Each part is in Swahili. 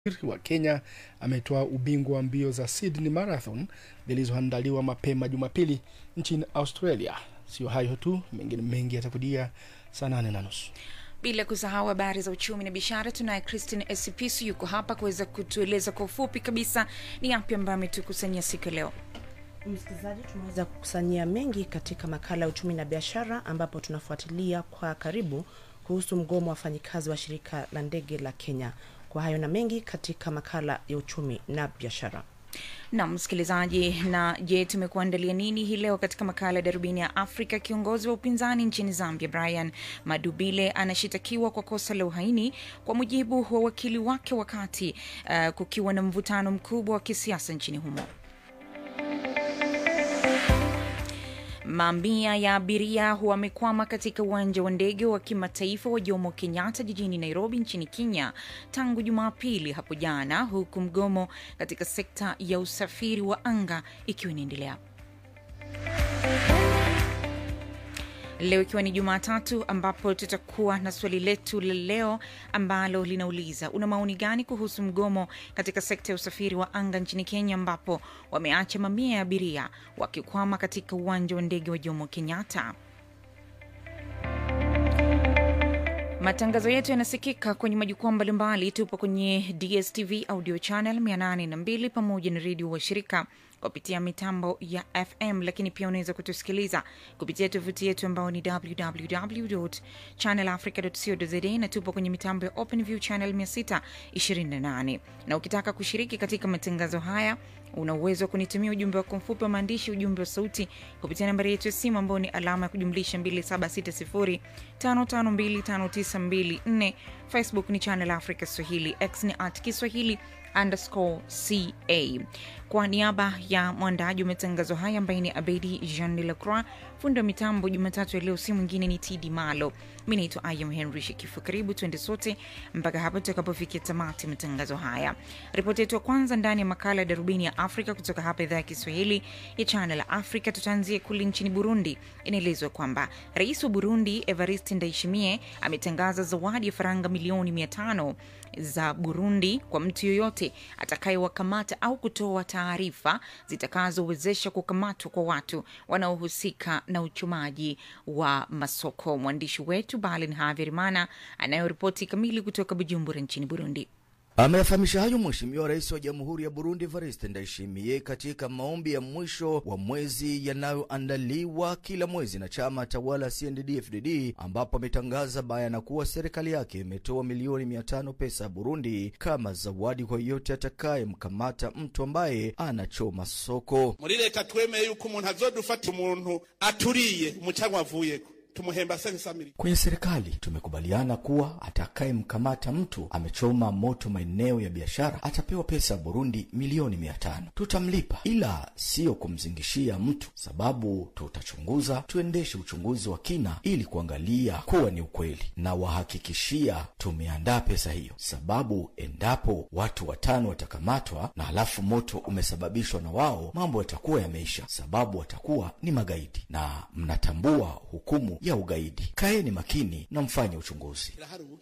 wa Kenya ametoa ubingwa wa mbio za Sydney Marathon zilizoandaliwa mapema Jumapili nchini Australia. Sio hayo tu, mengine mengi yatakudia saa nane na nusu. Bila kusahau habari za uchumi na biashara, tunaye Christine Esipisu yuko hapa kuweza kutueleza kwa ufupi kabisa ni yapi ambayo ametukusanyia siku ya leo. Msikilizaji, tumeweza kukusanyia mengi katika makala ya uchumi na biashara, ambapo tunafuatilia kwa karibu kuhusu mgomo wa wafanyikazi wa shirika la ndege la Kenya. Kwa hayo na mengi katika makala ya uchumi na biashara. na msikilizaji, na je, tumekuandalia nini hii leo katika makala ya darubini ya Afrika? Kiongozi wa upinzani nchini Zambia Brian Madubile anashitakiwa kwa kosa la uhaini kwa mujibu wa wakili wake, wakati uh, kukiwa na mvutano mkubwa wa kisiasa nchini humo. Mamia ya abiria wamekwama katika uwanja wa ndege wa kimataifa wa Jomo Kenyatta jijini Nairobi nchini Kenya tangu Jumapili hapo jana, huku mgomo katika sekta ya usafiri wa anga ikiwa inaendelea. Leo ikiwa ni Jumatatu, ambapo tutakuwa na swali letu la leo ambalo linauliza una maoni gani kuhusu mgomo katika sekta ya usafiri wa anga nchini Kenya, ambapo wameacha mamia ya abiria wakikwama katika uwanja wa ndege wa Jomo Kenyatta. Matangazo yetu yanasikika kwenye majukwaa mbalimbali. Tupo kwenye DSTV audio channel 802 pamoja na redio wa shirika kupitia mitambo ya FM, lakini pia unaweza kutusikiliza kupitia tovuti yetu ambao ni www channelafrica co za, na tupo kwenye mitambo ya OpenView channel 628. Na ukitaka kushiriki katika matangazo haya una uwezo wa kunitumia ujumbe wako mfupi wa maandishi, ujumbe wa sauti kupitia nambari yetu ya simu ambao ni alama ya kujumlisha 2760552594. Facebook ni Channel Africa Swahili, X ni at Kiswahili underscore ca. Kwa niaba ya mwandaji wa matangazo haya ambaye ni Abedi Jean de la Croix, fundi wa mitambo Jumatatu ya leo si mwingine ni Tidi Malo. Mi naitwa Ayam Henry Shekifu. Karibu tuende sote mpaka hapa tutakapofikia tamati matangazo haya. Ripoti yetu ya kwanza ndani ya makala ya darubini ya Afrika kutoka hapa idhaa ya Kiswahili ya Channel Africa, tutaanzia kule nchini Burundi. Inaelezwa kwamba rais wa Burundi Evariste Ndayishimiye ametangaza zawadi ya faranga milioni mia tano za Burundi kwa mtu yoyote atakayewakamata au kutoa taarifa zitakazowezesha kukamatwa kwa watu wanaohusika na uchumaji wa masoko. Mwandishi wetu Balin Haverimana anayoripoti kamili kutoka Bujumbura nchini Burundi. Ameyafahamisha hayo Mheshimiwa Rais wa Jamhuri ya Burundi Evariste Ndayishimiye katika maombi ya mwisho wa mwezi yanayoandaliwa kila mwezi na chama tawala CNDD-FDD, ambapo ametangaza bayana kuwa serikali yake imetoa milioni mia tano pesa ya Burundi kama zawadi kwa yeyote atakayemkamata mtu ambaye anachoma soko. muri leta twemeye yuko umuntu azodufata umuntu aturiye umucanwa avuyeko tumuhemba sensamiri. Kwenye serikali tumekubaliana kuwa atakayemkamata mtu amechoma moto maeneo ya biashara atapewa pesa ya Burundi milioni mia tano. Tutamlipa, ila siyo kumzingishia mtu, sababu tutachunguza, tuendeshe uchunguzi wa kina ili kuangalia kuwa ni ukweli, na wahakikishia tumeandaa pesa hiyo, sababu endapo watu watano watakamatwa na halafu moto umesababishwa na wao, mambo yatakuwa yameisha, sababu watakuwa ni magaidi na mnatambua hukumu ya ugaidi. Kaeni makini na mfanye uchunguzi.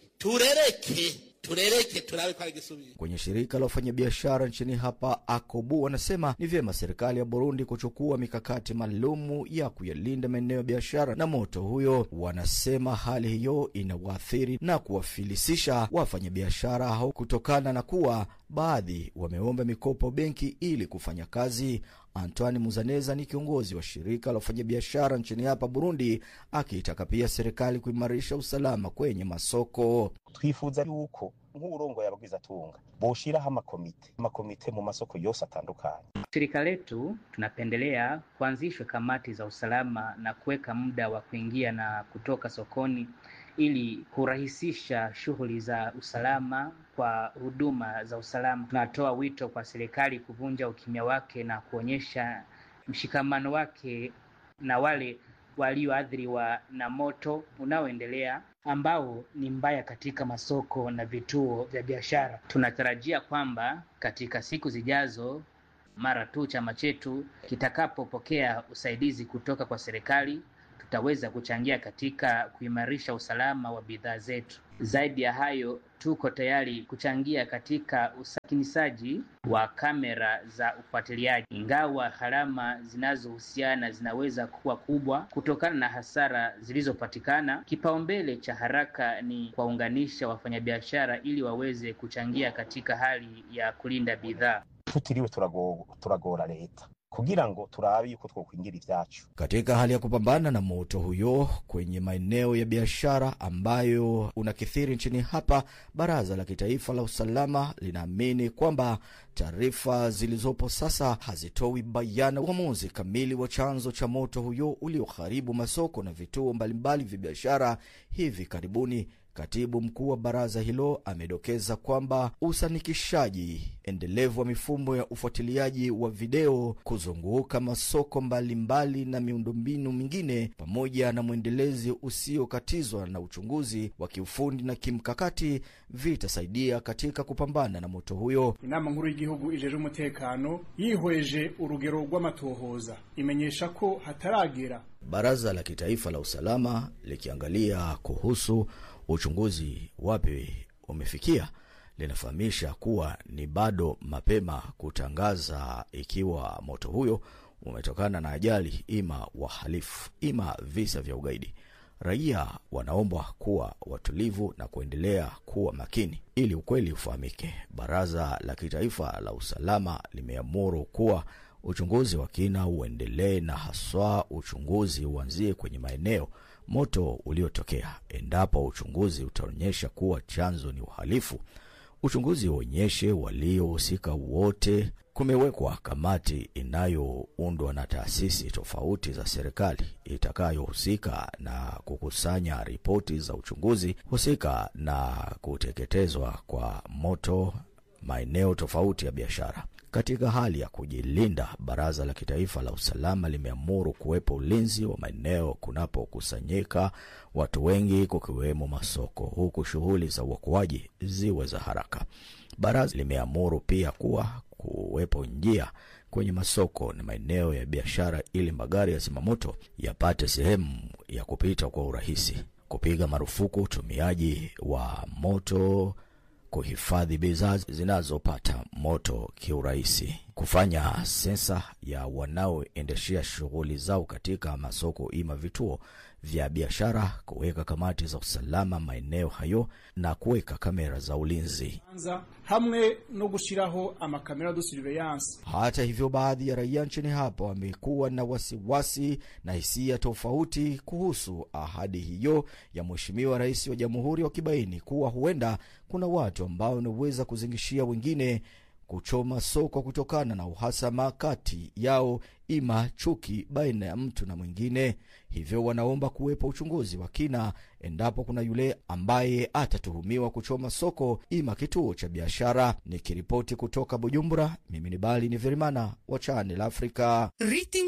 turereke turereke turabe ko ari gisubira Kwenye shirika la wafanyabiashara nchini hapa Akobu wanasema ni vyema serikali ya Burundi kuchukua mikakati maalumu ya kuyalinda maeneo ya biashara na moto huyo. Wanasema hali hiyo inawaathiri na kuwafilisisha wafanyabiashara hao kutokana na kuwa baadhi wameomba mikopo benki ili kufanya kazi. Antoine Muzaneza ni kiongozi wa shirika la wafanyabiashara nchini hapa Burundi, akiitaka pia serikali kuimarisha usalama kwenye masoko. twifuza yuko nk'uburongo y'abagwizatunga boshiraho amakomite amakomite mu masoko yose atandukanye Shirika letu tunapendelea kuanzishwe kamati za usalama na kuweka muda wa kuingia na kutoka sokoni ili kurahisisha shughuli za usalama kwa huduma za usalama. Tunatoa wito kwa serikali kuvunja ukimya wake na kuonyesha mshikamano wake na wale walioathiriwa na moto unaoendelea ambao ni mbaya katika masoko na vituo vya biashara. Tunatarajia kwamba katika siku zijazo mara tu chama chetu kitakapopokea usaidizi kutoka kwa serikali tutaweza kuchangia katika kuimarisha usalama wa bidhaa zetu. Zaidi ya hayo, tuko tayari kuchangia katika usakinisaji wa kamera za ufuatiliaji, ingawa gharama zinazohusiana zinaweza kuwa kubwa kutokana na hasara zilizopatikana. Kipaumbele cha haraka ni kuwaunganisha wafanyabiashara ili waweze kuchangia katika hali ya kulinda bidhaa. tutiriwe turago- turagora leta kugira ngo turabe yuko twokwingira ivyacu Katika hali ya kupambana na moto huyo kwenye maeneo ya biashara ambayo unakithiri nchini hapa, Baraza la Kitaifa la Usalama linaamini kwamba taarifa zilizopo sasa hazitoi bayana uamuzi kamili wa chanzo cha moto huyo ulioharibu masoko na vituo mbalimbali vya biashara hivi karibuni. Katibu mkuu wa baraza hilo amedokeza kwamba usanikishaji endelevu wa mifumo ya ufuatiliaji wa video kuzunguka masoko mbalimbali mbali na miundombinu mingine pamoja na mwendelezi usiokatizwa na uchunguzi wa kiufundi na kimkakati vitasaidia katika kupambana na moto huyo. inama nkuru y'igihugu ijeje umutekano yihweje urugero rw'amatohoza imenyesha ko hataragera Baraza la Kitaifa la Usalama likiangalia kuhusu uchunguzi wapi umefikia, linafahamisha kuwa ni bado mapema kutangaza ikiwa moto huyo umetokana na ajali, ima wahalifu, ima visa vya ugaidi. Raia wanaombwa kuwa watulivu na kuendelea kuwa makini ili ukweli ufahamike. Baraza la Kitaifa la Usalama limeamuru kuwa uchunguzi wa kina uendelee na haswa uchunguzi uanzie kwenye maeneo moto uliotokea. Endapo uchunguzi utaonyesha kuwa chanzo ni uhalifu, uchunguzi uonyeshe waliohusika wote. Kumewekwa kamati inayoundwa na taasisi tofauti za serikali itakayohusika na kukusanya ripoti za uchunguzi husika na kuteketezwa kwa moto maeneo tofauti ya biashara. Katika hali ya kujilinda, Baraza la Kitaifa la Usalama limeamuru kuwepo ulinzi wa maeneo kunapokusanyika watu wengi, kukiwemo masoko, huku shughuli za uokoaji ziwe za haraka. Baraza limeamuru pia kuwa kuwepo njia kwenye masoko na maeneo ya biashara ili magari ya zimamoto yapate sehemu ya kupita kwa urahisi, kupiga marufuku utumiaji wa moto kuhifadhi bidhaa zinazopata moto kiurahisi, kufanya sensa ya wanaoendeshea shughuli zao katika masoko ima vituo vya biashara, kuweka kamati za usalama maeneo hayo na kuweka kamera za ulinzi. anza hamwe no gushiraho amakamera de surveillance Hata hivyo, baadhi ya raia nchini hapa wamekuwa na wasiwasi na hisia tofauti kuhusu ahadi hiyo ya Mheshimiwa Rais wa Jamhuri, wakibaini kuwa huenda kuna watu ambao wanaweza kuzingishia wengine kuchoma soko kutokana na uhasama kati yao, ima chuki baina ya mtu na mwingine. Hivyo wanaomba kuwepo uchunguzi wa kina endapo kuna yule ambaye atatuhumiwa kuchoma soko ima kituo cha biashara. Nikiripoti kutoka Bujumbura, mimi ni Bali ni Verimana wa Channel Africa. Rating